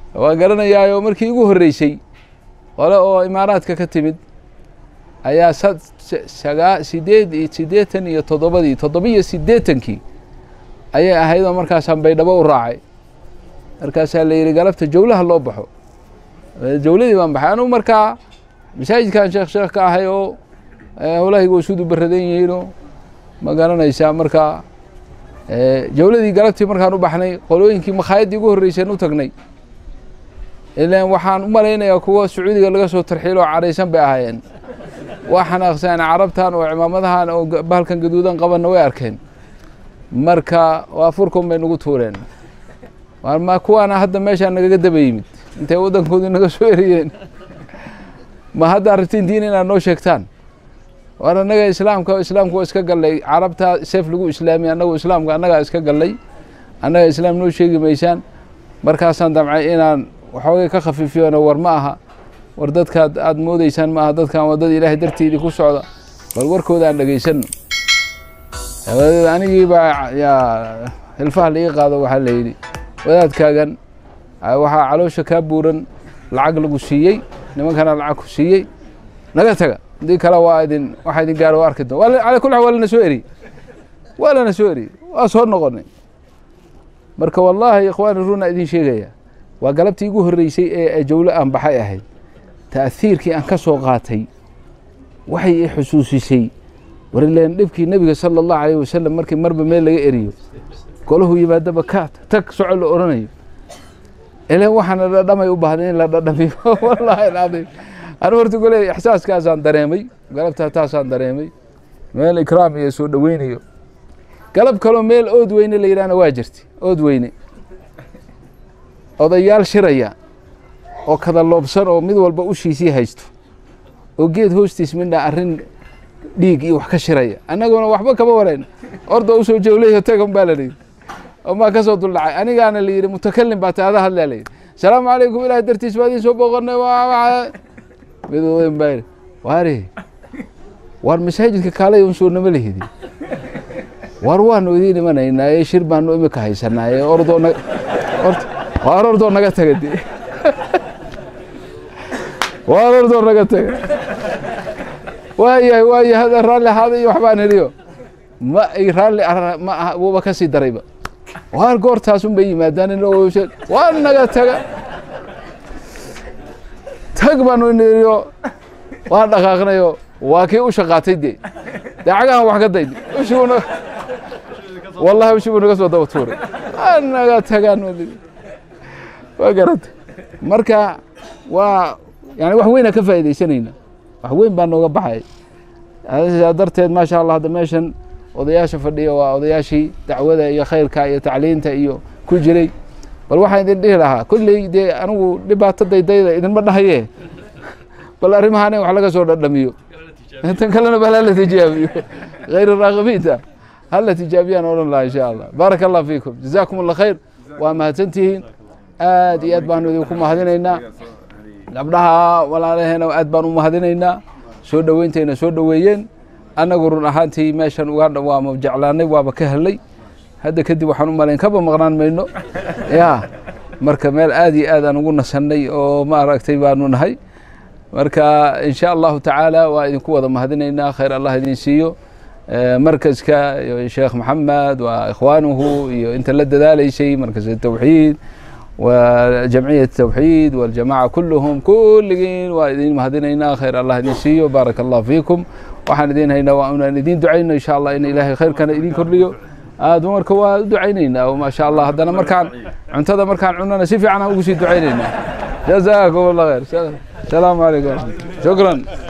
waa garanayaayo markii igu horreysay qole oo imaaraadka ka timid ayaa sagaa sideed iyo siddeetan iyo toddobadii toddobiyo siddeetankii ayay ahayd oo markaasaan baydhabo u raacay markaasaa la yidhi galabta jawlaha loo baxo jawladii baan baxay anugu markaa masaajidkan sheekh sheekh ka ahay oo howlahayga wasuud u baradan yihiinoo ma garanaysaa markaa jawladii galabtii markaan u baxnay qolooyinkii makhaayadii ugu horreyseen u tagnay ilan waxaan u malaynayaa kuwa sacuudiga laga soo tarxiilo oo cadhaysan bay ahaayeen waa xanaaqsaan carabtan oo cimaamadahan oo bahalkan gaduudan qabanna way arkeen marka waa furkun bay nagu tuureen ma kuwaana hadda meeshaa nagaga daba yimid intay waddankoodii naga soo eriyeen ma haddaa rabtiin diin inaad noo sheegtaan war annaga islaamka islaamku waa iska gallay carabtaa seef lagu islaamiy annagu islaamka annagaa iska gallay annaga islaam noo sheegi maysaan markaasaan damcay inaan waxoogay ka khafiifiyona war ma aha war dadkaad aada moodeysaan ma aha dadkan waa dad ilaahay darteedii ku socda bal warkooda aan dhegaysano dabadeed anigii baa yaa hilfaha la ii qaado waxaa la yidhi wadaadkaagan waxaa caloosha kaa buuran lacag lagu siiyey nimankana lacag ku siiyey naga taga haddii kale waa idin waxa idin gaaro waa arki doon ala kul xal waa lana soo eriyey waa lana soo eriyey waa soo noqonay marka wallaahi ikhwaani runa idin sheegaya waa galabtii igu horreysay ee jawlo aan baxay ahayd ta'hiirkii aan ka soo qaatay waxay i xusuusisay war ileen dhibkii nebiga sala allahu alayh wasalam markii marba meel laga eriyo golahu yimaadaba ka tag soco la odhanayo ileen waxaana dhadhamay u baahday in la dhadhamiyo wallaahi alcadiim anu horta gole ixsaaskaasaan dareemay galabtaa taasaan dareemay meel ikraam iyo soo dhoweynayo galab kaloo meel ood weyne la yidhahna waa jirtay ood weyne odayaal shiraya oo kada loobsan oo mid walba ushiisii haysto oo geed hoostiis midha arrin dhiig iyo wax ka shiraya annaguna waxba kama warayn orda usoo jawlayo tagan baa la yidhi oo maa ka soo duldhacay anigaana la yidhi mutakalim baa taada hadlaa la yidhi asalaamu calaykum ilaah dartiis baa idin soo booqanay mid odayn baa yidhi waare waar masaajidka kaalay un soo nama lihidi war waanu idiin imanaynaaye shir baanu imika haysanaaye ordoo na waar ordoo naga taga de waar ordoo naga taga waayahay waayahay hada raalli ahaada iyo waxbaan heliyo ma ay raalli ma aha wuuba ka sii darayba waar goortaasun bay yimaadaan in waa naga taga tag baanu iniriyo waa dhaqaaqnayo waa kii u shaqaatay dee dee cagahan wax ka dayn ushibuna wallahi ushibuu naga soo daba tuuray waa naga tagaan waa garata marka waa yani wax weynaa ka faa'iidaysanayna wax weyn baa nooga baxay sidaa darteed maasha allah hadda meeshan odayaasha fadhiya waa odayaashii dacwada iyo khayrka iyo tacliinta iyo ku jiray bal waxaan idin dhihi lahaa kolley dee anigu dhibaato daydayda idinma dhahaye bal arrimahaan in wax laga soo dhadhamiyo tan kalena bal hala tijaabiyo khayr raaqibiinta hala tijaabiyaan odhan lahaa insha allah baaraka allah fiikum jazaakum allah khayr waa mahadsantihiin aad iyo aad baanu idinku mahadinaynaa gabdhaha walaalaheena aad baan u mahadinaynaa soo dhoweyntayna soo dhoweeyeen annagu run ahaantii meeshan ugandha waama jeclaanay waaba ka helay hadda kadib waxaan u malayn kaba maqnaan mayno ya marka meel aad iyo aad aan ugu nasannay oo maaragtay baanu nahay marka in sha allahu tacaala waa idinku wada mahadinaynaa khayr allah idin siiyo markaska sheekh maxamed waa ikhwaanuhu iyo inta la dadaalaysay markas tawxiid وجمعية التوحيد والجماعة كلهم كلين وإذين مهدينا خير الله إذن سيو بارك الله فيكم وحن إذين هينا وأنا إذين دعينا إن شاء الله إن إلهي خير كان إذين كرليو آه دمرك ودعينينا وما شاء الله هذا مركان عنتظر مركان عنا نسيف عنا وقسي دعينينا جزاكم الله خير السلام عليكم شكرا